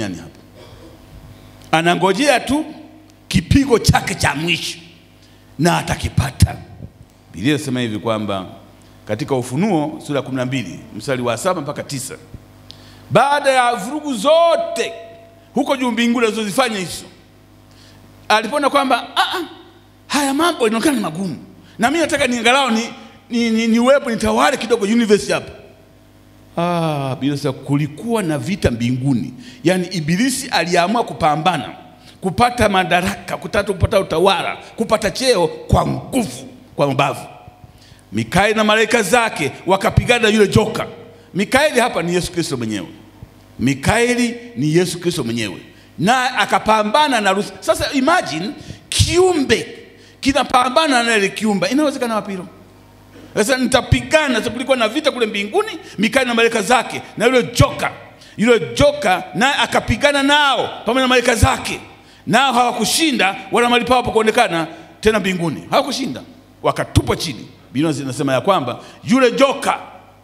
duniani hapa, anangojea tu kipigo chake cha mwisho na atakipata. Biblia inasema hivi kwamba katika Ufunuo sura ya 12 mstari wa saba mpaka tisa baada ya vurugu zote huko juu mbinguni alizozifanya hizo, alipoona kwamba "Ah, ah, haya mambo inaonekana ni magumu, na mimi nataka niangalau ni, ni, ni, niwepo nitawale kidogo universe hapa. Ah, Biblia inasema kulikuwa na vita mbinguni, yaani Ibilisi aliamua kupambana kupata madaraka, kutaka kupata utawala, kupata cheo kwa nguvu, kwa mabavu. Mikaeli na malaika zake wakapigana na yule joka. Mikaeli hapa ni Yesu Kristo mwenyewe. Mikaeli ni Yesu Kristo mwenyewe, na akapambana na Lusi. Sasa imagine kiumbe kinapambana na ile kiumbe, inawezekana wapi hilo? Sasa nitapigana. Sasa kulikuwa na vita kule mbinguni, Mikaeli na malaika zake na yule joka. Yule joka naye akapigana nao pamoja na malaika zake, nao hawakushinda, wala mahali pao pakuonekana tena mbinguni, hawakushinda, wakatupwa chini. Biblia zinasema ya kwamba yule joka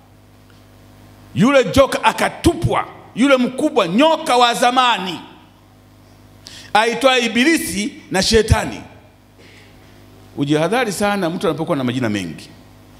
yule joka akatupwa, yule mkubwa nyoka wa zamani aitwaye Ibilisi na Shetani. Ujihadhari sana mtu anapokuwa na majina mengi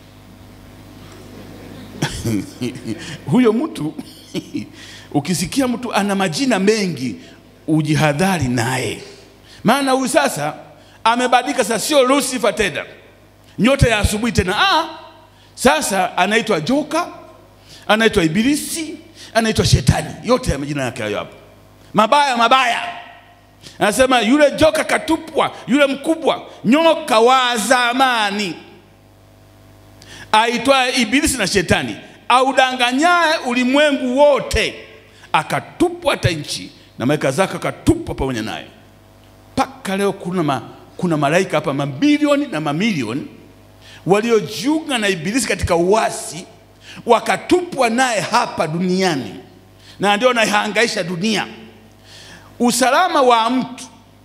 huyo mtu ukisikia mtu ana majina mengi, ujihadhari naye, maana huyu sasa amebadilika. Sasa sio Lucifer tena, nyota ya asubuhi tena. Ah, sasa anaitwa joka anaitwa Ibilisi, anaitwa Shetani, yote ya majina yake hayo hapo, mabaya mabaya. Anasema yule joka katupwa, yule mkubwa nyoka wa zamani aitwaye Ibilisi na Shetani, audanganyaye ulimwengu wote, akatupwa hata nchi na malaika zake akatupwa pamoja naye. Mpaka leo kuna, ma, kuna malaika hapa mabilioni na mamilioni waliojiunga na Ibilisi katika uasi wakatupwa naye hapa duniani, na ndio naihangaisha dunia. Usalama wa mtu,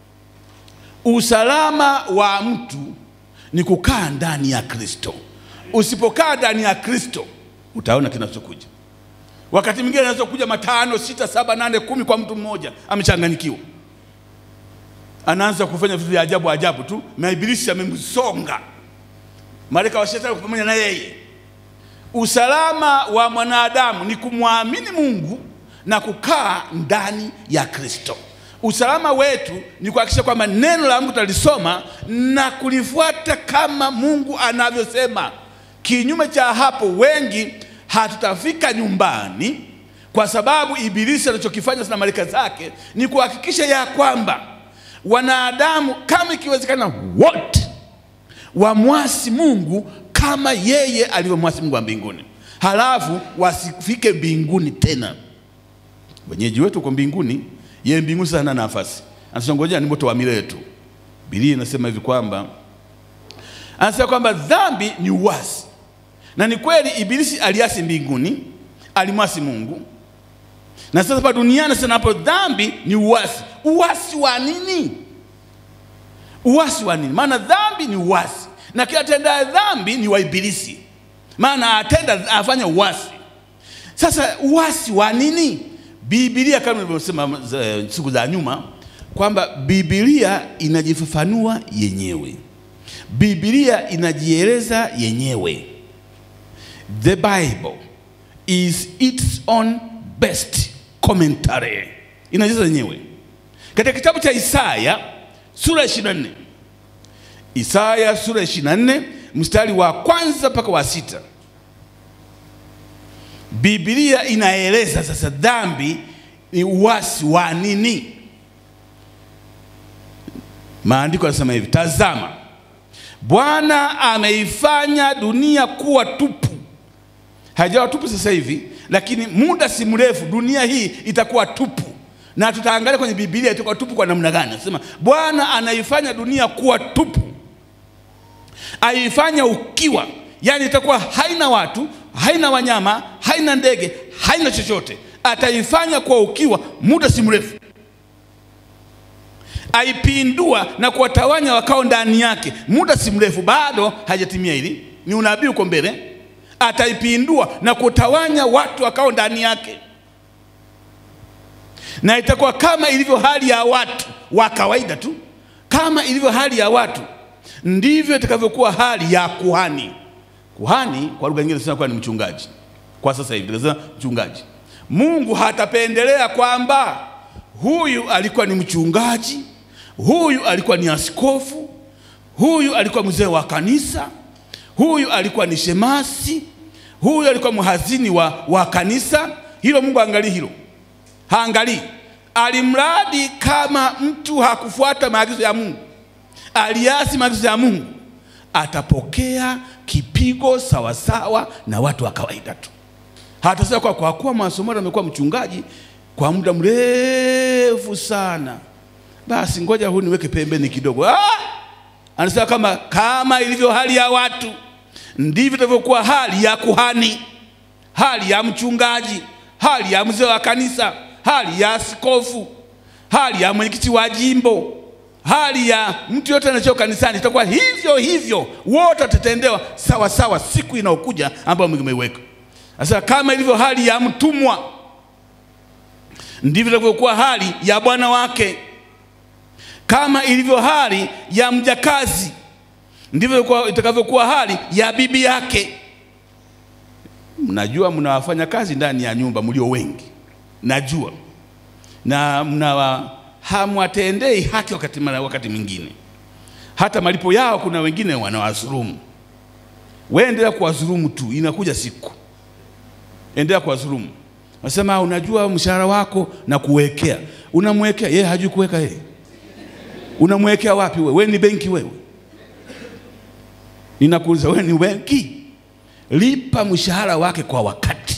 usalama wa mtu ni kukaa ndani ya Kristo. Usipokaa ndani ya Kristo, utaona kinachokuja. Wakati mwingine anaweza kuja matano, sita, saba, nane, kumi kwa mtu mmoja, amechanganyikiwa, anaanza kufanya vitu vya ajabu ajabu tu, na Ibilisi amemsonga, malaika wa shetani pamoja na yeye Usalama wa mwanadamu ni kumwamini Mungu na kukaa ndani ya Kristo. Usalama wetu ni kuhakikisha kwamba neno la Mungu tutalisoma na kulifuata kama Mungu anavyosema. Kinyume cha hapo, wengi hatutafika nyumbani, kwa sababu Ibilisi anachokifanya na malaika zake ni kuhakikisha ya kwamba wanadamu, kama ikiwezekana, wote wamwasi Mungu kama yeye alivyomwasi Mungu wa mbinguni, halafu wasifike mbinguni tena. Wenyeji wetu uko mbinguni, yeye mbinguni sasa hana nafasi, anasongojea ni moto wa milele tu. Biblia inasema hivi kwamba anasema kwamba dhambi ni uasi, na ni kweli Ibilisi aliasi mbinguni, alimwasi Mungu, na sasa hapa duniani sana, hapo dhambi ni uasi. Uasi wa nini? Uasi wa nini? Maana dhambi ni uasi na kila atendaye dhambi ni wa Ibilisi, maana atenda afanya uasi. Sasa uasi wa nini? Biblia kama nilivyosema siku za nyuma kwamba Biblia inajifafanua yenyewe, Biblia inajieleza yenyewe. The Bible is its own best commentary, inajieleza yenyewe katika kitabu cha Isaya sura ya 24 Isaya sura ya 24 mstari wa kwanza mpaka wa sita. Biblia inaeleza sasa dhambi ni uasi wa nini. Maandiko yanasema hivi, tazama, Bwana ameifanya dunia kuwa tupu. Haijawa tupu sasa hivi, lakini muda si mrefu dunia hii itakuwa tupu, na tutaangalia kwenye Biblia itakuwa tupu kwa namna gani. Anasema Bwana anaifanya dunia kuwa tupu aifanya ukiwa, yani itakuwa haina watu, haina wanyama, haina ndege, haina chochote. Ataifanya kwa ukiwa muda si mrefu, aipindua na kuwatawanya wakao ndani yake muda si mrefu. Bado hajatimia hili, ni unabii uko mbele. Ataipindua na kutawanya watu wakao ndani yake, na itakuwa kama ilivyo hali ya watu wa kawaida tu, kama ilivyo hali ya watu ndivyo itakavyokuwa hali ya kuhani. Kuhani kwa lugha nyingine tunasema kuwa ni mchungaji. Kwa sasa hivi tunasema mchungaji. Mungu hatapendelea kwamba huyu alikuwa ni mchungaji, huyu alikuwa ni askofu, huyu alikuwa mzee wa kanisa, huyu alikuwa ni shemasi, huyu alikuwa mhazini wa, wa kanisa. Hilo Mungu angalii hilo, haangalii. Alimradi kama mtu hakufuata maagizo ya Mungu, aliasi maagizo ya Mungu, atapokea kipigo sawasawa na watu wa kawaida tu. Hatasema kwa, kwa kuwa Mwasomali amekuwa mchungaji kwa muda mrefu sana, basi ngoja huyu niweke pembeni kidogo. Ah! Anasema kama, kama ilivyo hali ya watu ndivyo itavyokuwa hali ya kuhani, hali ya mchungaji, hali ya mzee wa kanisa, hali ya askofu, hali ya mwenyekiti wa jimbo, hali ya mtu yote anacheo kanisani, itakuwa hivyo hivyo, wote watatendewa sawa sawa siku inayokuja ambayo Mungu ameiweka. Sasa kama ilivyo hali ya mtumwa, ndivyo itakavyokuwa hali ya bwana wake. Kama ilivyo hali ya mjakazi, ndivyo itakavyokuwa hali ya bibi yake. Mnajua mnawafanya kazi ndani ya nyumba mlio wengi, najua na mnawa hamwatendei haki wakati, wakati mwingine hata malipo yao, kuna wengine wanawadhulumu. Wewe endelea kuwadhulumu tu, inakuja siku endelea kuwadhulumu. Nasema unajua mshahara wako na kuwekea, unamwekea yeye, hajui kuweka yeye. Unamwekea wapi wewe? Wewe ni benki wewe? Ninakuuliza, wewe ni benki? Lipa mshahara wake kwa wakati.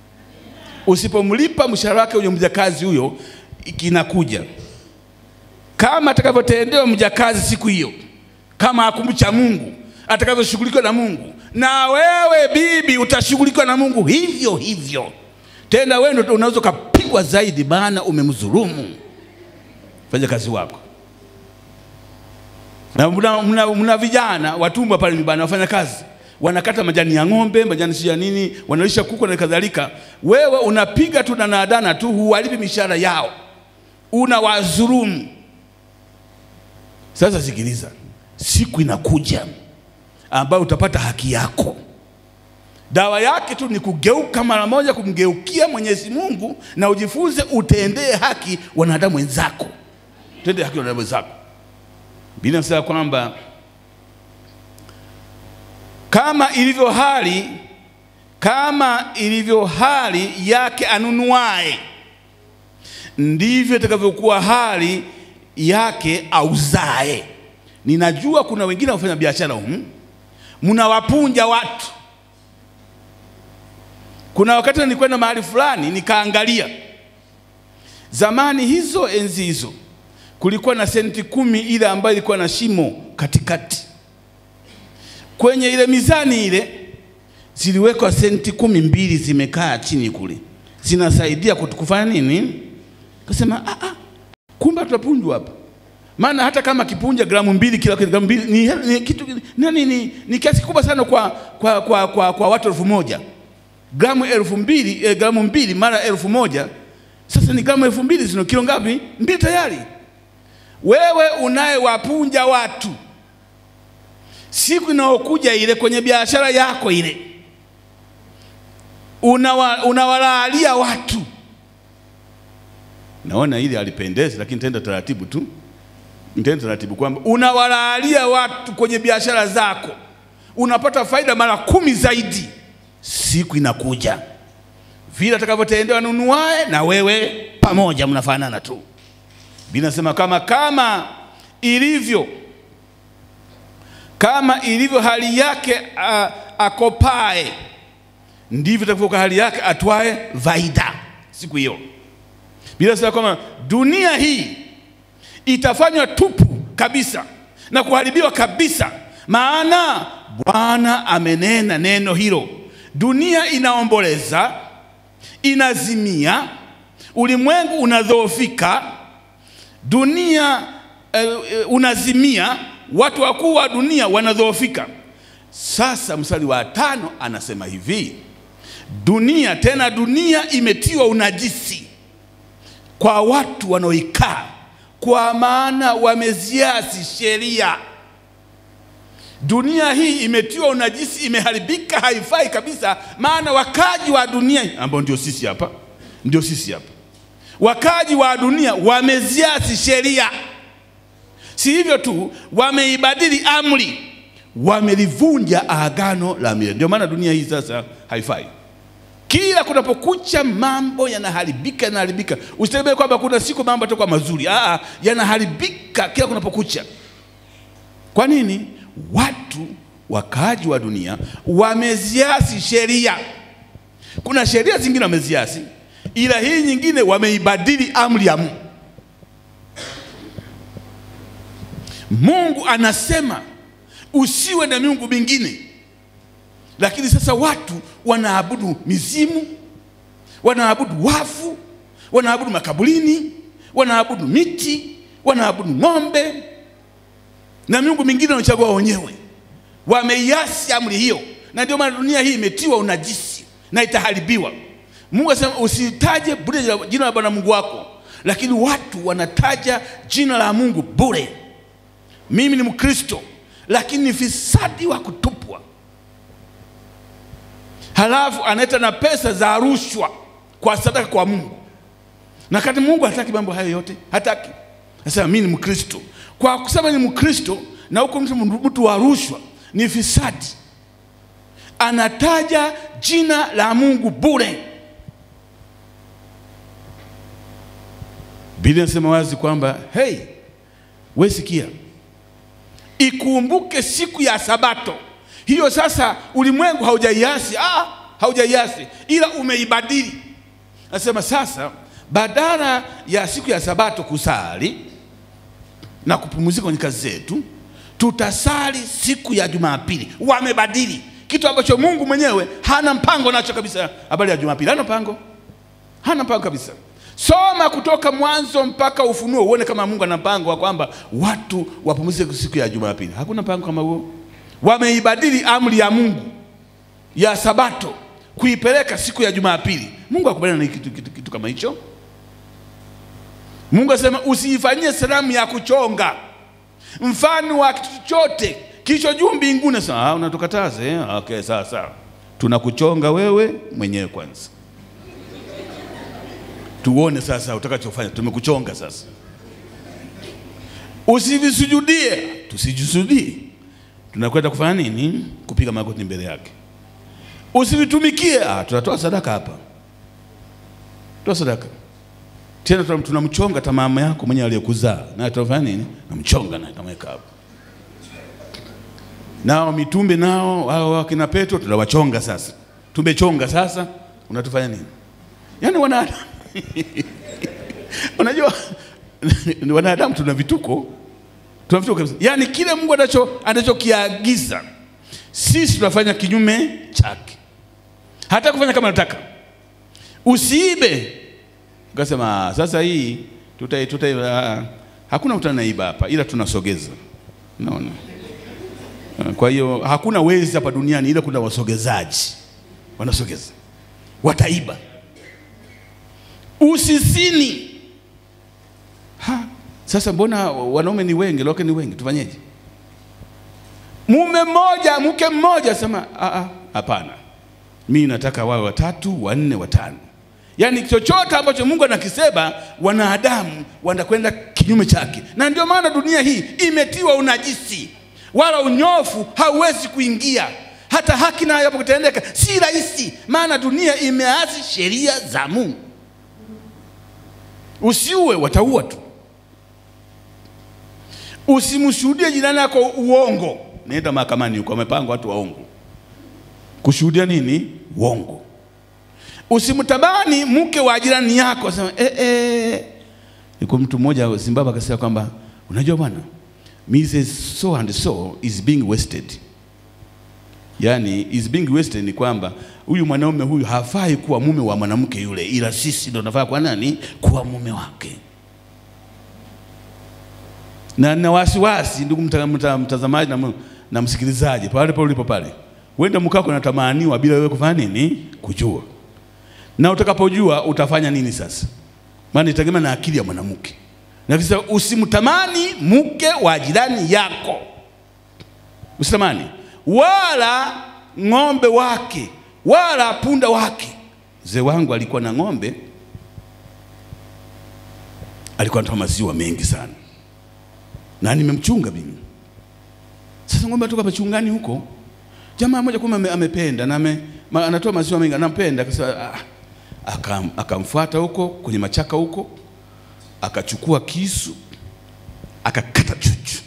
Usipomlipa mshahara wake huyo mjakazi huyo, kinakuja kama atakavyotendewa mjakazi siku hiyo, kama akumcha Mungu, atakavyoshughulikiwa na Mungu, na wewe bibi utashughulikiwa na Mungu hivyo hivyo. Tena wewe ndio unaweza ukapigwa zaidi, maana umemdhulumu fanya kazi wako. Na mna, mna, mna vijana watumwa pale nyumbani wafanya kazi wanakata majani ya ng'ombe, majani si ya nini, wanalisha kuku na kadhalika. Wewe unapiga tu na nadana tu, huwalipi mishahara yao, unawadhulumu. Sasa sikiliza, siku inakuja ambayo utapata haki yako. Dawa yake tu ni kugeuka mara moja, kumgeukia Mwenyezi Mungu na ujifunze utendee haki wanadamu wenzako, utendee haki wanadamu wenzako. Biblia inasema kwamba kama ilivyo hali kama ilivyo hali yake anunuaye, ndivyo itakavyokuwa hali yake auzae. Ninajua kuna wengine wafanya biashara humu, mnawapunja watu. Kuna wakati nilikwenda mahali fulani nikaangalia, zamani hizo, enzi hizo, kulikuwa na senti kumi ile ambayo ilikuwa na shimo katikati kwenye ile mizani ile ziliwekwa senti kumi mbili zimekaa chini kule, zinasaidia kufanya nini? Kasema ah, ah, kumbe tutapunjwa hapa. Maana hata kama kipunja gramu mbili kila gramu mbili ni, ni, kitu, ni, ni, ni kiasi kikubwa sana kwa, kwa, kwa, kwa, kwa watu elfu moja gramu elfu mbili eh, gramu mbili mara elfu moja sasa ni gramu elfu mbili zino kilo ngapi? Mbili tayari. Wewe unayewapunja watu siku inayokuja ile kwenye biashara yako ile unawa, unawalaalia watu. Naona ile alipendezi, lakini nitaenda taratibu tu, nitaenda taratibu kwamba unawalaalia watu kwenye biashara zako, unapata faida mara kumi zaidi. Siku inakuja vile atakavyotendewa nunuae na wewe pamoja, mnafanana tu. Biblia inasema kama kama ilivyo kama ilivyo hali yake a, akopae ndivyo itakavyokuwa hali yake atwae faida siku hiyo. Biblia inasema kwamba dunia hii itafanywa tupu kabisa na kuharibiwa kabisa, maana Bwana amenena neno hilo. Dunia inaomboleza, inazimia, ulimwengu unadhoofika, dunia uh, unazimia watu wakuu wa dunia wanadhoofika. Sasa mstari wa tano anasema hivi, dunia tena, dunia imetiwa unajisi kwa watu wanaoikaa, kwa maana wameziasi sheria. Dunia hii imetiwa unajisi, imeharibika, haifai kabisa. Maana wakaji wa dunia ambao ndio sisi hapa, ndio sisi hapa, wakaji wa dunia wameziasi sheria. Si hivyo tu, wameibadili amri, wamelivunja agano la milele. Ndio maana dunia hii sasa haifai. Kila kunapokucha mambo yanaharibika, yanaharibika. Usitegemee kwamba kuna siku mambo yatakuwa mazuri. Aa, yanaharibika kila kunapokucha. Kwa nini? Watu wakaaji wa dunia wameziasi sheria. Kuna sheria zingine wameziasi, ila hii nyingine wameibadili amri ya Mungu. Mungu anasema usiwe na miungu mingine, lakini sasa watu wanaabudu mizimu, wanaabudu wafu, wanaabudu makaburini, wanaabudu miti, wanaabudu ng'ombe na miungu mingine wanachagua wenyewe. Wameiasi amri hiyo, na ndio maana dunia hii imetiwa unajisi na itaharibiwa. Mungu asema usitaje bure jina la Bwana Mungu wako, lakini watu wanataja jina la Mungu bure. Mimi ni Mkristo, lakini ni fisadi wa kutupwa. Halafu analeta na pesa za rushwa kwa sadaka kwa Mungu, na kati Mungu hataki mambo hayo yote, hataki. Nasema mimi ni Mkristo, kwa kusema ni Mkristo na huko mtu mtu wa rushwa ni fisadi, anataja jina la Mungu bure. Biblia inasema wazi kwamba hey, we sikia, ikumbuke siku ya Sabato. Hiyo sasa ulimwengu haujaiasi, ah, haujaiasi ila umeibadili. Nasema sasa, badala ya siku ya Sabato kusali na kupumzika kwenye kazi zetu, tutasali siku ya Jumapili. Wamebadili kitu ambacho Mungu mwenyewe hana mpango nacho kabisa. Habari ya Jumapili hana mpango, hana mpango kabisa. Soma kutoka Mwanzo mpaka Ufunuo uone kama Mungu ana mpango wa kwamba watu wapumzike siku ya Jumapili. Hakuna mpango kama huo. Wameibadili amri ya Mungu ya Sabato kuipeleka siku ya Jumapili. Mungu akubaliana na kitu, kitu, kitu kama hicho? Mungu asema usiifanyie sanamu ya kuchonga mfano wa kitu chochote kilicho juu mbinguni. Sasa unatukataze eh? Okay, sawa sawa, tunakuchonga wewe mwenyewe kwanza, tuone sasa utakachofanya. Tumekuchonga sasa, usivisujudie. Tusijisujudie, tunakwenda kufanya nini? Kupiga magoti mbele yake. Usivitumikie. Ah, tunatoa sadaka hapa, toa sadaka tena tunamchonga hata mama yako mwenye aliyekuzaa naye tunafanya nini? Namchonga naye tamweka hapo. Nao mitumbe nao hao wakina Petro tunawachonga sasa, tumechonga sasa, unatufanya nini? Yaani wanadamu unajua wanadamu tuna vituko, tuna vituko kabisa. Yaani kile Mungu anacho anachokiagiza sisi tunafanya kinyume chake, hata kufanya kama nataka usiibe Ukasema sasa hii tuta, tuta, uh, hakuna mtu anaiba hapa, ila tunasogeza. Naona kwa hiyo hakuna wezi hapa duniani, ila kuna wasogezaji wanasogeza, wataiba. Usisini ha, sasa mbona wanaume ni wengi, loke ni wengi, tufanyeje? Mume mmoja mke mmoja, sema hapana, mimi nataka wawe watatu, wanne, watano Yaani chochote ambacho Mungu anakisema wanadamu wanakwenda kinyume chake, na ndio maana dunia hii imetiwa unajisi, wala unyofu hauwezi kuingia. Hata haki nayo hapo kutendeka si rahisi, maana dunia imeasi sheria za Mungu. Usiue, wataua tu. Usimshuhudie jirani yako uongo. Nenda mahakamani huko, wamepanga watu waongo kushuhudia nini? Uongo. Usimtabani mke wa jirani yako, sema eh, eh. Iko mtu mmoja wa Zimbabwe akasema kwamba unajua bwana, Mrs. so and so is being wasted. Yaani is being wasted ni kwamba huyu mwanaume huyu hafai kuwa mume wa mwanamke yule, ila sisi ndo tunafaa kwa nani kuwa mume wake. Na na wasiwasi, ndugu mta, mta, mtazamaji na, na msikilizaji, pale pale ulipo pale, wenda mkako natamaniwa bila wewe kufanya nini, kujua na utakapojua utafanya nini sasa? maana itategemea na akili ya mwanamke. Na kisa usimtamani mke wa jirani yako, usitamani wala ng'ombe wake wala punda wake. Mzee wangu alikuwa na ng'ombe, alikuwa anatoa maziwa mengi sana, na nimemchunga mimi. Sasa ng'ombe atoka machungani huko, jamaa moja kumbe ame- amependa na ame, ma, anatoa maziwa mengi, anampenda kasa, akam, akamfuata huko kwenye machaka huko, akachukua kisu akakata chuchu,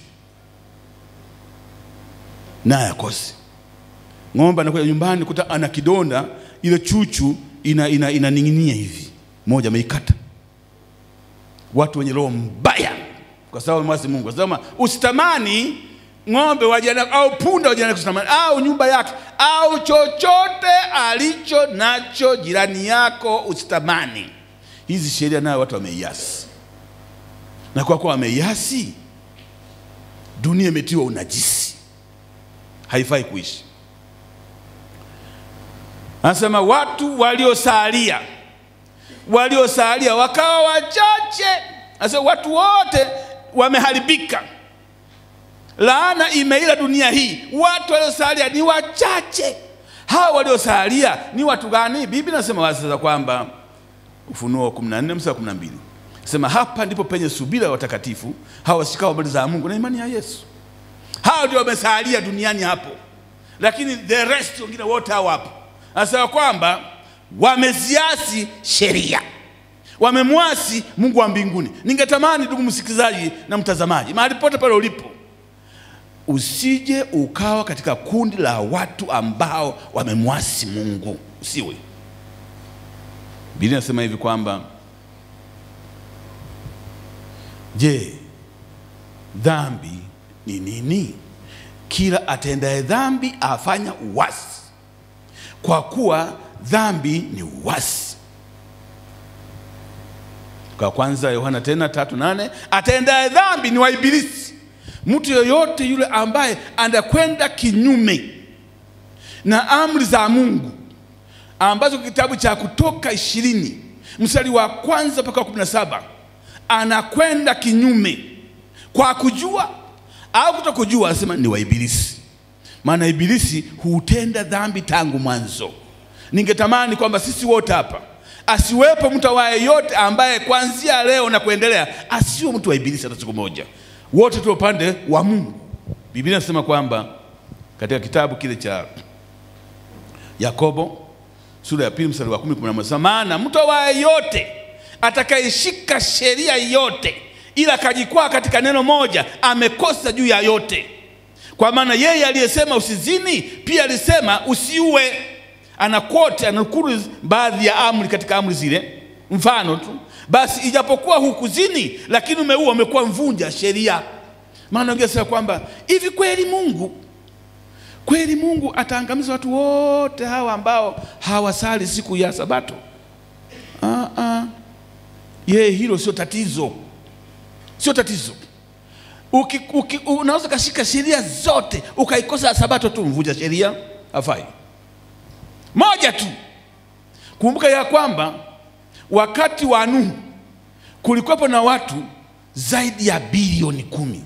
naye akose ng'ombe anakuja nyumbani kuta ana kidonda, ile chuchu ina ina inaning'inia hivi, moja ameikata. Watu wenye roho mbaya, kwa sababu mwasi Mungu asema usitamani ng'ombe wa jirani yako, au punda wa jirani yako, usitamani au nyumba yake au chochote alicho nacho jirani yako, usitamani. Hizi sheria nayo watu wameiasi, na kwa kuwa wameiasi, dunia imetiwa unajisi, haifai kuishi. Anasema watu waliosalia waliosalia wakawa wachache. Anasema watu wote wameharibika, laana imeila dunia hii. Watu waliosalia ni wachache. Hawa waliosalia ni watu gani? Biblia inasema wazi sasa kwamba Ufunuo 14 mstari wa 12 sema hapa ndipo penye subira ya watakatifu hawa washikao habari za Mungu na imani ya Yesu. Hao ndio wamesalia duniani hapo, lakini the rest wengine wote hao hapo anasema kwamba wameziasi sheria, wamemwasi Mungu wa mbinguni. Ningetamani ndugu msikilizaji na mtazamaji, mahali pote pale ulipo, usije ukawa katika kundi la watu ambao wamemwasi Mungu, usiwe. Biblia inasema hivi kwamba je, dhambi ni nini? Kila atendaye dhambi afanya uasi kwa kuwa dhambi ni uasi. Kwa kwanza Yohana tena tatu nane atendaye dhambi ni wa Ibilisi. Mtu yoyote yule ambaye anakwenda kinyume na amri za Mungu ambazo kitabu cha Kutoka ishirini mstari wa kwanza mpaka wa kumi na saba anakwenda kinyume kwa kujua au kutokujua, anasema ni wa Ibilisi maana ibilisi hutenda dhambi tangu mwanzo. Ningetamani kwamba sisi wote hapa asiwepo mtu awaye yote ambaye kuanzia leo na kuendelea asiwe mtu wa ibilisi hata siku moja, wote tu upande wa Mungu. Biblia inasema kwamba katika kitabu kile cha Yakobo sura ya pili mstari wa kumi kumi na moja maana mtu awaye yote atakayeshika sheria yote ila akajikwaa katika neno moja amekosa juu ya yote kwa maana yeye aliyesema usizini pia alisema usiue. Anakote anakuru baadhi ya amri katika amri zile, mfano tu basi, ijapokuwa hukuzini, lakini umeua, umekuwa mvunja sheria. Maana ungesema kwamba hivi kweli Mungu kweli Mungu ataangamiza watu wote hawa ambao hawasali siku ya Sabato? Ah, ah. Yeye hilo sio tatizo, sio tatizo. Uki, uki, unaweza ukashika sheria zote ukaikosa sabato tu, mvunja sheria, hafai. Moja tu, kumbuka ya kwamba wakati wa Nuhu kulikuwepo na watu zaidi ya bilioni kumi,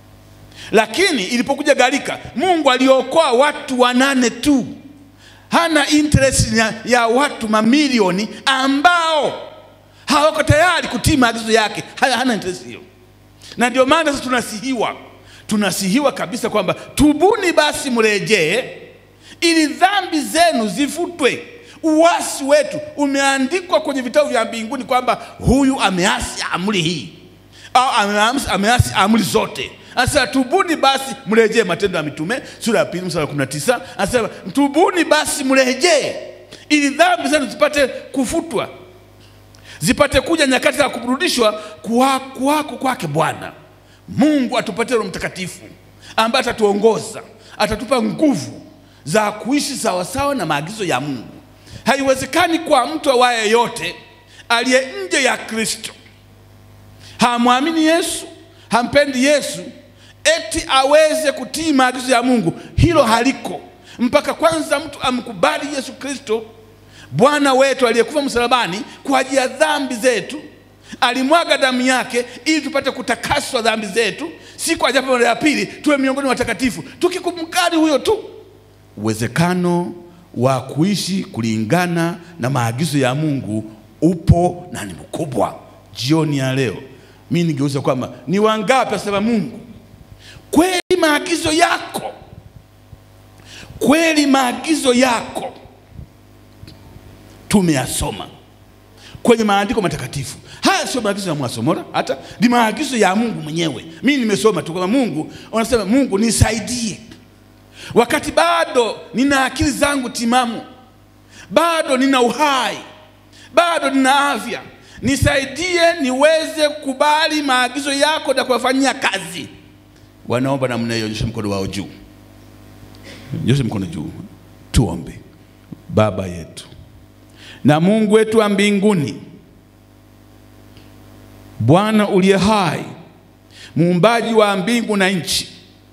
lakini ilipokuja gharika, Mungu aliokoa watu wanane tu. Hana interest ya, ya watu mamilioni ambao hawako tayari kutii maagizo yake. Hana, hana interest hiyo na ndio maana sasa tunasihiwa, tunasihiwa kabisa kwamba tubuni basi mrejee, ili dhambi zenu zifutwe. Uasi wetu umeandikwa kwenye vitabu vya mbinguni kwamba huyu ameasi amri hii au ameasi, ameasi amri zote. Anasema tubuni basi mrejee, Matendo ya Mitume sura ya pili mstari wa 19 anasema tubuni basi mrejee, ili dhambi zenu zipate kufutwa zipate kuja nyakati za kuburudishwa kuwako kwake Bwana Mungu. Atupatie Roho Mtakatifu ambaye atatuongoza, atatupa nguvu za kuishi sawasawa na maagizo ya Mungu. Haiwezekani kwa mtu awaye yote aliye nje ya Kristo, hamwamini Yesu, hampendi Yesu, eti aweze kutii maagizo ya Mungu. Hilo haliko mpaka kwanza mtu amkubali Yesu Kristo Bwana wetu aliyekufa msalabani kwa ajili ya dhambi zetu, alimwaga damu yake ili tupate kutakaswa dhambi zetu, siku ajapo mara ya pili tuwe miongoni mwa watakatifu, tukikumkari huyo tu. Uwezekano wa kuishi kulingana na maagizo ya Mungu upo na ni mkubwa. Jioni ya leo mimi ningeuza kwamba ni wangapi asema Mungu kweli maagizo yako, kweli maagizo yako tumeyasoma kwenye maandiko matakatifu. Haya sio maagizo ya Mwasomora, hata ni maagizo ya Mungu mwenyewe. Mimi nimesoma tu kwamba Mungu unasema, Mungu nisaidie, wakati bado nina akili zangu timamu, bado nina uhai, bado nina afya, nisaidie niweze kukubali maagizo yako na kuyafanyia kazi. Wanaomba namna hiyo, nyosha mkono wao juu, nyosha mkono juu, tuombe. Baba yetu na Mungu wetu wa mbinguni, Bwana uliye hai, muumbaji wa mbingu na nchi,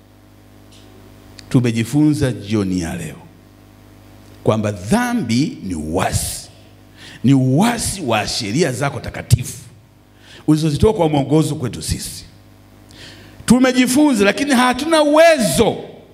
tumejifunza jioni ya leo kwamba dhambi ni uasi, ni uasi wa sheria zako takatifu ulizozitoa kwa mwongozo kwetu sisi. Tumejifunza, lakini hatuna uwezo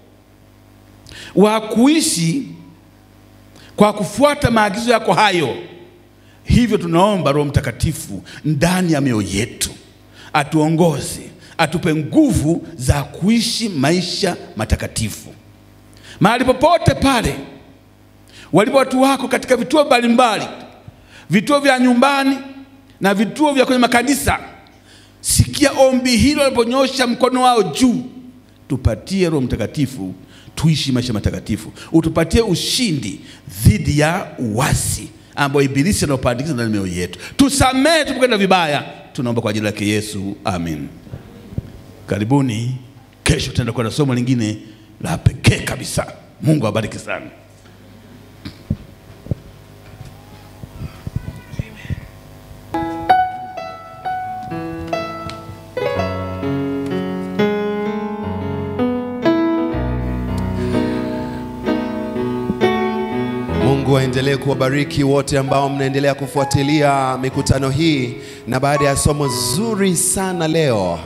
wa kuishi kwa kufuata maagizo yako hayo. Hivyo tunaomba Roho Mtakatifu ndani ya mioyo yetu atuongoze, atupe nguvu za kuishi maisha matakatifu mahali popote pale walipo watu wako katika vituo mbalimbali, vituo vya nyumbani na vituo vya kwenye makanisa. Sikia ombi hilo waliponyosha mkono wao juu, tupatie Roho Mtakatifu tuishi maisha matakatifu, utupatie ushindi dhidi ya uasi ambao ibilisi anaopandikiza ndani ya mioyo yetu. Tusamehe tupokwenda vibaya, tunaomba kwa ajili yake Yesu, amen. Karibuni, kesho tutaenda kwenda somo lingine la pekee kabisa. Mungu awabariki sana. Mungu aendelee kuwabariki wote ambao mnaendelea kufuatilia mikutano hii, na baada ya somo zuri sana leo,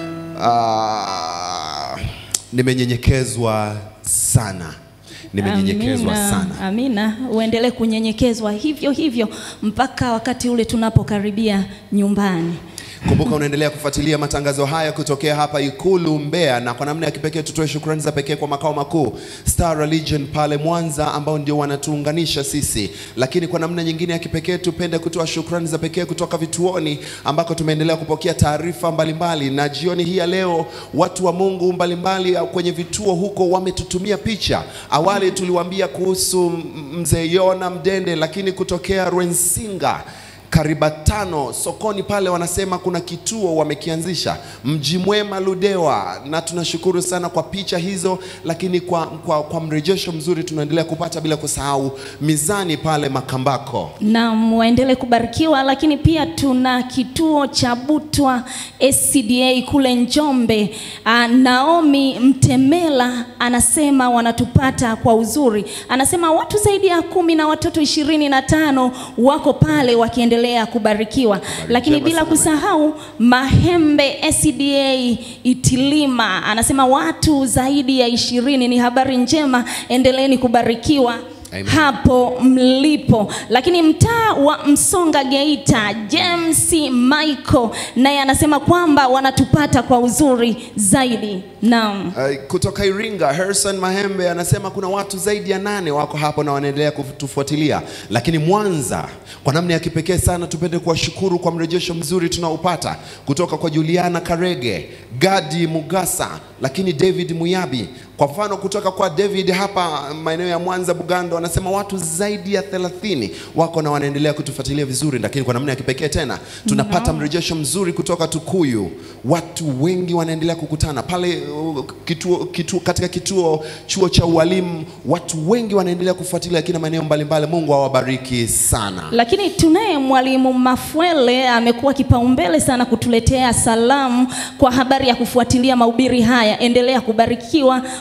ah, nimenyenyekezwa sana, nimenyenyekezwa Amina, sana. Amina, uendelee kunyenyekezwa hivyo hivyo mpaka wakati ule tunapokaribia nyumbani. Kumbuka unaendelea kufuatilia matangazo haya kutokea hapa Ikulu Mbeya, na kwa namna ya kipekee tutoe shukrani za pekee kwa makao makuu Star Religion pale Mwanza, ambao ndio wanatuunganisha sisi, lakini kwa namna nyingine ya kipekee tupende kutoa shukrani za pekee kutoka vituoni ambako tumeendelea kupokea taarifa mbalimbali, na jioni hii ya leo watu wa Mungu mbalimbali kwenye vituo huko wametutumia picha. Awali tuliwaambia kuhusu m- mzee Yona Mdende, lakini kutokea Rwensinga Karibatano sokoni pale wanasema kuna kituo wamekianzisha Mji Mwema Ludewa, na tunashukuru sana kwa picha hizo, lakini kwa, kwa, kwa mrejesho mzuri tunaendelea kupata, bila kusahau mizani pale Makambako. na waendelee kubarikiwa, lakini pia tuna kituo cha Butwa SCDA kule Njombe. Ah, Naomi Mtemela anasema wanatupata kwa uzuri, anasema watu zaidi ya kumi na watoto ishirini na tano wako pale wakiendelea kubarikiwa, lakini bila sana. kusahau Mahembe SCDA Itilima anasema watu zaidi ya ishirini. Ni habari njema, endeleeni kubarikiwa Amen. hapo mlipo. Lakini mtaa wa Msonga Geita, James Michael naye anasema kwamba wanatupata kwa uzuri zaidi. Naam. Uh, kutoka Iringa Harrison Mahembe anasema kuna watu zaidi ya nane wako hapo na wanaendelea kutufuatilia. Lakini Mwanza, kwa namna ya kipekee sana, tupende kuwashukuru kwa mrejesho mzuri tunaopata kutoka kwa Juliana Karege, Gadi Mugasa, lakini David Muyabi. Kwa mfano kutoka kwa David hapa maeneo ya Mwanza Bugando, anasema watu zaidi ya 30 wako na wanaendelea kutufuatilia vizuri. Lakini kwa namna ya kipekee tena tunapata mrejesho mzuri kutoka Tukuyu, watu wengi wanaendelea kukutana pale uh, kituo, kituo, katika kituo chuo cha ualimu, watu wengi wanaendelea kufuatilia kina maeneo mbalimbali. Mungu awabariki sana. Lakini tunaye mwalimu Mafwele amekuwa kipaumbele sana kutuletea salamu kwa habari ya kufuatilia mahubiri haya. Endelea kubarikiwa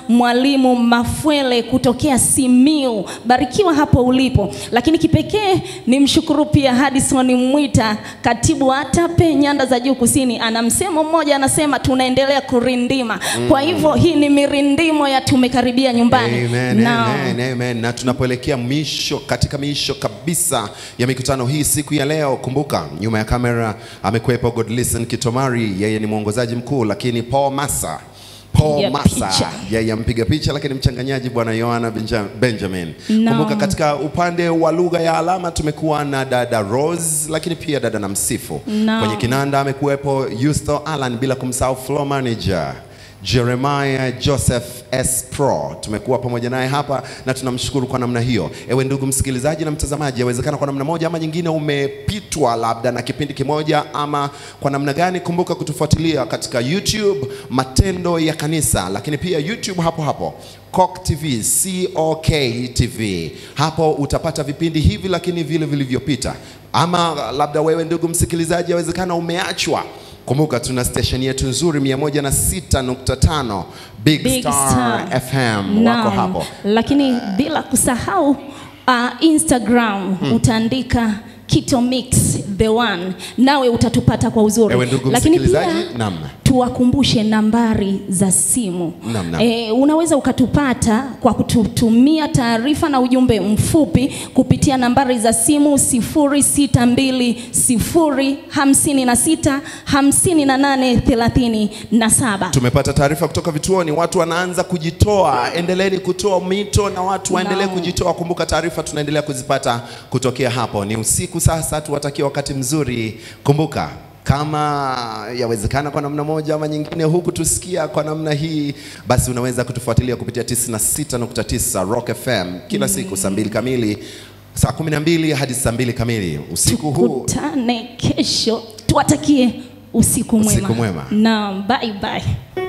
Mwalimu Mafwele kutokea Simiu. Barikiwa hapo ulipo. Lakini kipekee ni mshukuru pia Hadison Mwita, katibu wa ATAPE nyanda za juu kusini. Ana msemo mmoja anasema tunaendelea kurindima. Kwa hivyo hii ni mirindimo ya tumekaribia nyumbani. Amen, Naam. amen, amen. Na tunapoelekea mwisho katika miisho kabisa ya mikutano hii siku ya leo, kumbuka nyuma ya kamera amekuwepo Godlisten Kitomari, yeye ni mwongozaji mkuu, lakini Paul Massa Paul Mpiga Massa picha. yeye mpiga picha, lakini mchanganyaji bwana Yohana Benja- Benjamin. Naam. Kumbuka katika upande wa lugha ya alama tumekuwa na dada Rose, lakini pia dada na msifu Naam. kwenye kinanda amekuwepo Yusto Alan, bila kumsahau floor manager Jeremiah Joseph S. Pro tumekuwa pamoja naye hapa na tunamshukuru kwa namna hiyo. Ewe ndugu msikilizaji na mtazamaji, yawezekana kwa namna moja ama nyingine umepitwa labda na kipindi kimoja ama kwa namna gani, kumbuka kutufuatilia katika YouTube Matendo ya Kanisa, lakini pia YouTube hapo hapo Cock TV, COK TV. Hapo utapata vipindi hivi lakini vile vilivyopita, ama labda wewe ndugu msikilizaji, yawezekana umeachwa Kumbuka tuna station yetu nzuri 106.5 Big, Big Star, Star. FM wako Naam. hapo. Lakini bila kusahau uh, Instagram utaandika Kito Mix the one, nawe utatupata kwa uzuri. Ewe ndugu Lakini msikilizaji, pia naam. tuwakumbushe nambari za simu. Naam, naam. E, unaweza ukatupata kwa kututumia taarifa na ujumbe mfupi kupitia nambari za simu 0620565837. Tumepata taarifa kutoka vituoni, watu wanaanza kujitoa. Endeleeni kutoa mito na watu waendelee Naam. kujitoa. Kumbuka taarifa tunaendelea kuzipata kutokea hapo. Ni usiku sasa, tuwatakie wakati mzuri. Kumbuka kama yawezekana kwa namna moja ama nyingine, huku tusikia kwa namna hii, basi unaweza kutufuatilia kupitia 96.9 Rock FM kila siku saa mbili kamili, saa 12 hadi saa mbili kamili usiku huu. Tukutane kesho, tuwatakie usiku mwema. Usiku mwema. Naam, bye bye.